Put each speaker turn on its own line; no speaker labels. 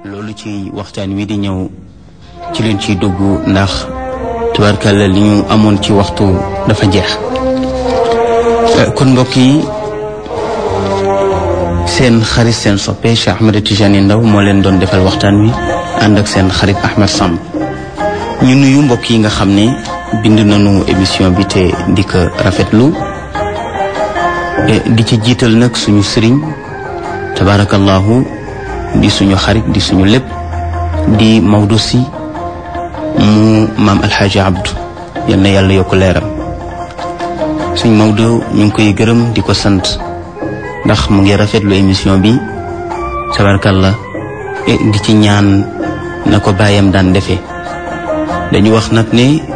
loolu ci waxtaan wi di ñëw ci leen ciy dugg ndax tubaarkàlla li ñu amoon ci waxtu dafa jeex kon mbokk yi seen xarit seen soppe Cheikh Ahmed Tidiane Ndao moo leen doon defal waxtaan wi ànd ak seen xarit Ahmed Samb ñu nuyu mbokk yi nga xam ne bind nañu émission bi te di ko rafetlu di ci jiital nag suñu sëriñ tabarakallahu di suñu xarit di suñu lépp di Maodo si mu maam alxaaji abdu yal na yàlla yokk leeram suñ Maodo ñu ngi koy gërëm di ko sant ndax mu ngi rafetlu émission bi tabarakallah di ci ñaan na ko bàyyam daan defee dañu wax nag ne